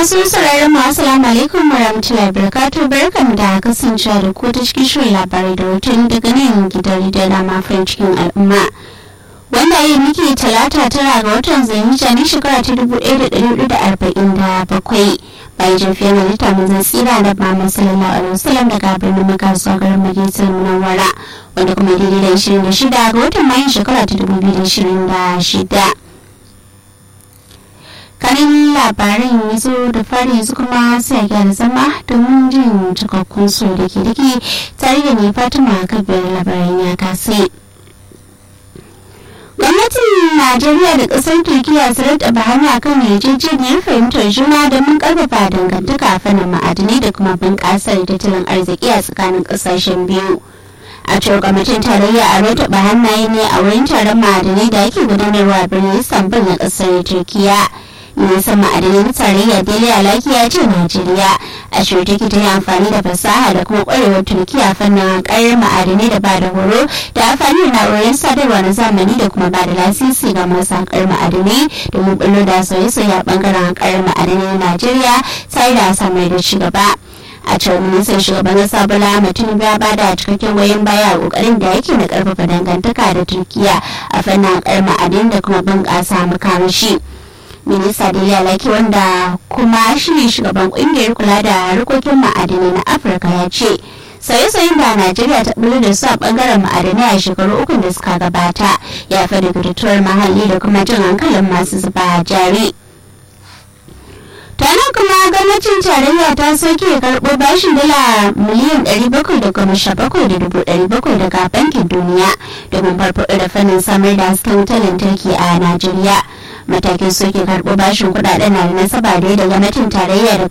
Masu sauraron mu assalamu alaikum warahmatullahi wabarakatuh barkamu da kasancewa da ku ta cikin shirin labarai da hoton daga nan gidan da na farin cikin al'umma. Wanda yi muke talata tara ga watan zanija na shekara ta dubu ɗaya da ɗari hudu da arba'in da bakwai bayan jafiyar halitta mun zan tsira da Muhammad sallallahu alaihi wasallam daga birnin Makka zuwa garin Madinatul Munawwara wanda kuma daidai da ishirin da shida ga watan Mayun shekara ta dubu biyu da ishirin da shida. kanin labarin ya zo da fari yanzu kuma sai a gyara zama domin jin cikakkun su da ke dake tare da ni fatima kabir labarin ya kase gwamnatin najeriya da kasar turkiya su rata bahani a kan yarjejeniyar fahimtar juna domin karfafa dangantaka a fannin ma'adinai da kuma bunƙasar tattalin arziki a tsakanin ƙasashen biyu a cewar gwamnatin tarayya a rata hannaye ne a wurin taron ma'adinai da ake gudanarwa a birnin istanbul na ƙasar turkiya ministan ma'adanin tarayya dele alaki ya ce najeriya a shirye ta yi amfani da fasaha da kuma kwarewar turkiya fannin karyar ma'adanai da ba da horo da amfani da na'urorin sadarwa na zamani da kuma ba da lasisi ga masu haƙar ma'adanai domin bullo da sauye-sauye a bangaren haƙar ma'adanai na najeriya tare da samar da ci gaba a cewar ministan shugaban kasa bola ahmed tinubu ya bada cikakken goyon baya a kokarin da yake na karfafa dangantaka da turkiya a fannin haƙar ma'adin da kuma bunƙasa makamashi. minista Dele Alaki wanda kuma shi shugaban kungiyar kula da harkokin ma'adanai na Afirka ya ce sauye-sauyen da Najeriya ta bullo da su a bangaren ma'adanai a shekaru uku da suka gabata ya fi da mahalli da kuma jin hankalin masu zuba jari. tana kuma gwamnatin tarayya ta soke karɓo bashin dala miliyan 717,700 daga bankin duniya domin farfaɗo da fannin samar da hasken wutar lantarki a najeriya matakin soke karɓo bashin kuɗaɗen na da nasaba da da gwamnatin tarayya da